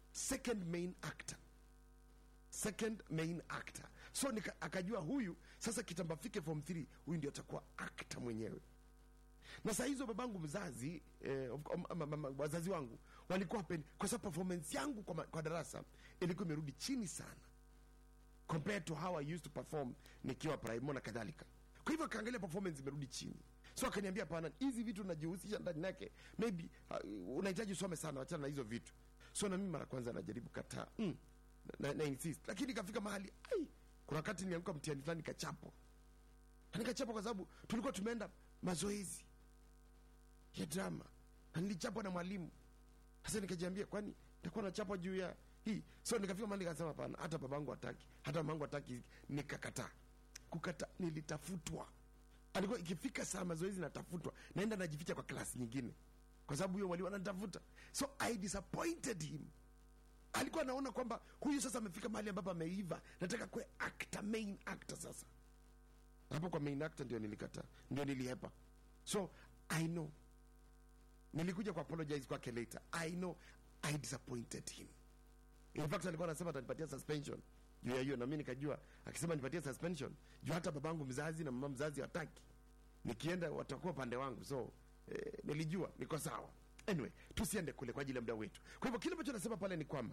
second main actor second main actor so nika, akajua huyu sasa kitamba fike form 3 huyu ndio atakuwa actor mwenyewe na saa hizo babangu mzazi eh, of- um, um, um, um, wazazi wangu walikuwa hapendi kwa sababu performance yangu kwa, ma- kwa darasa ilikuwa imerudi chini sana compared to how I used to perform nikiwa primo na kadhalika kwa hivyo akaangalia performance imerudi chini so akaniambia pana hizi vitu najihusisha ndani yake maybe uh, unahitaji usome sana wachana na hizo vitu so na mimi mara kwanza najaribu kataa mm, na, na insist lakini ikafika mahali ai kuna wakati nilianguka mtihani fulani nikachapwa na nikachapwa kwa sababu tulikuwa tumeenda mazoezi ya drama na nilichapwa na mwalimu sasa nikajiambia kwani nitakuwa nachapwa juu ya hii so nikafika mahali nikasema hapana hata babangu hataki hata mamangu hataki nikakataa kukata nilitafutwa alikuwa ikifika saa mazoezi natafutwa naenda najificha kwa klasi nyingine kwa sababu huyo mwalimu ananitafuta so i disappointed him alikuwa anaona kwamba huyu sasa amefika mahali ambapo ameiva nataka kuwe actor main actor sasa hapo kwa main actor ndio nilikataa ndio nilihepa so i know nilikuja ku apologize kwake later i know i disappointed him in fact alikuwa anasema atanipatia suspension juu ya hiyo na mimi nikajua akisema nipatie suspension juu hata babangu mzazi na mama mzazi wataki nikienda watakuwa pande wangu so eh, nilijua niko sawa anyway tusiende kule kwa ajili ya muda wetu kwa hivyo kile ambacho nasema pale ni kwamba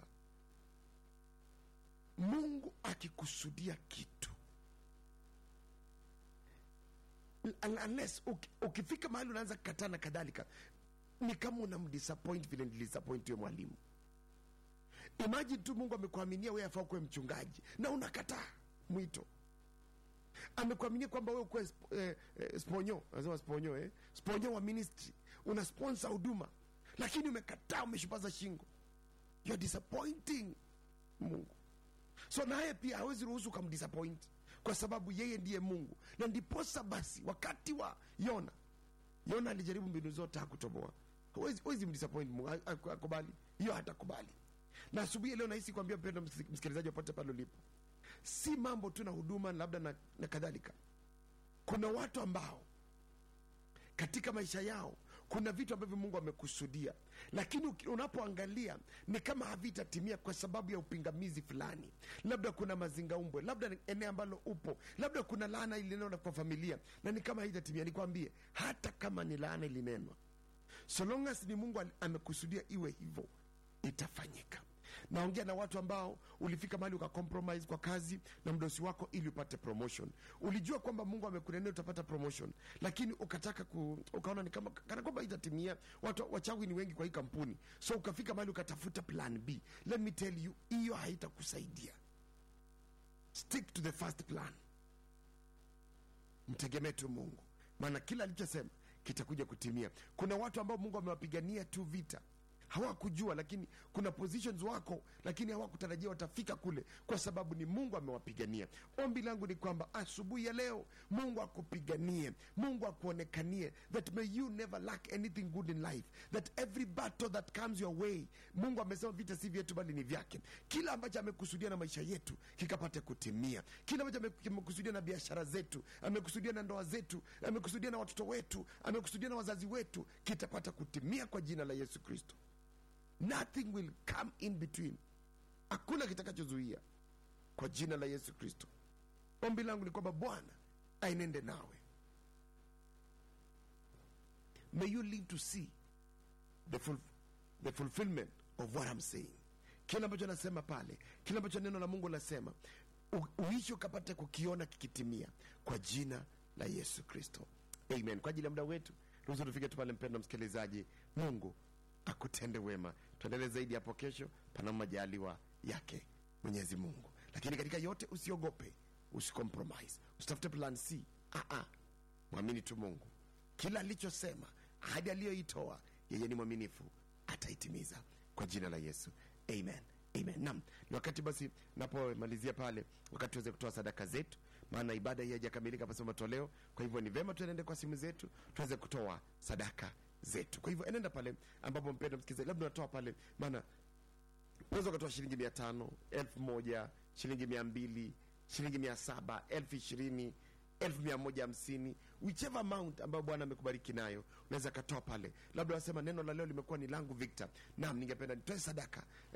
mungu akikusudia kitu un- unless uki- ukifika mahali unaanza kukataa na kadhalika ni kama unamdisappoint vile nilisappoint huyo mwalimu imagine tu mungu amekuaminia wewe afaa kuwe mchungaji na unakataa mwito amekuaminia kwamba wewe kuwe sp- eh, eh, sponyo anasema sponyo eh? sponyo wa ministry una sponsor huduma lakini umekataa umeshupaza shingo you're disappointing mungu so naye pia hawezi ruhusu ukamdisappoint kwa sababu yeye ndiye mungu na ndiposa basi wakati wa yona yona alijaribu mbinu zote hakutoboa Huwezi- huwezi mdisappoint mungu ha- ha- akubali hiyo hatakubali na asubuhi ya leo nahisi kuambia mpendo msik- msikilizaji popote pale ulipo si mambo tu na huduma labda na, na kadhalika kuna watu ambao katika maisha yao kuna vitu ambavyo mungu amekusudia lakini uki- unapoangalia ni kama havitatimia kwa sababu ya upingamizi fulani labda kuna mazingaumbwe labda ni eneo ambalo upo labda kuna laana ilinenwa kwa familia na ni kama haitatimia nikwambie hata kama ni laana ilinenwa so long as ni mungu ali- amekusudia iwe hivyo itafanyika naongea na watu ambao ulifika mahali ukakompromise kwa kazi na mdosi wako ili upate promotion ulijua kwamba mungu amekunenea utapata promotion lakini ukataka ku, ukaona ni kama kana kwamba itatimia watu wachawi ni wengi kwa hii kampuni so ukafika mahali ukatafuta plan b let me tell you hiyo haitakusaidia stick to the first plan mtegemee tu mungu maana kila alichosema kitakuja kutimia kuna watu ambao mungu amewapigania tu vita hawakujua lakini kuna positions wako lakini hawakutarajia watafika kule kwa sababu ni mungu amewapigania ombi langu ni kwamba asubuhi ya leo mungu akupiganie mungu akuonekanie that may you never lack anything good in life that every battle that comes your way mungu amesema vita si vyetu bali ni vyake kila ambacho amekusudia na maisha yetu kikapate kutimia kila ambacho ame- amekusudia na biashara zetu amekusudia na ndoa zetu amekusudia na watoto wetu amekusudia na wazazi wetu kitapata kutimia kwa jina la yesu kristo nothing will come in between hakuna kitakachozuia kwa jina la yesu kristo ombi langu ni kwamba bwana ainende nawe may you live to see the, full, the fulfillment of what I'm saying kile ambacho nasema pale kile ambacho neno la mungu nasema uishi ukapate kukiona kikitimia kwa jina la yesu kristo amen kwa ajili ya muda wetu ruhusu tufike tu pale mpendo msikilizaji mungu akutende wema tuendelee zaidi hapo kesho pana majaliwa yake mwenyezi mungu lakini katika yote usiogope usicompromise usitafute plan c Aa, mwamini tu mungu kila alichosema ahadi aliyoitoa yeye ni mwaminifu ataitimiza kwa jina la yesu amen amen nam ni wakati basi napomalizia pale wakati tuweze kutoa sadaka zetu maana ibada hii haijakamilika pasema matoleo kwa hivyo ni vema tuenende kwa simu zetu tuweze kutoa sadaka zetu kwa hivyo enenda pale ambapo mpendo msikilizaji labda unatoa pale maana unaweza ukatoa shilingi mia tano elfu moja shilingi mia mbili shilingi mia saba elfu ishirini elfu mia moja hamsini whichever amount ambayo bwana amekubariki nayo unaweza katoa pale labda wasema neno la leo limekuwa ni langu victor nam ningependa nitoe sadaka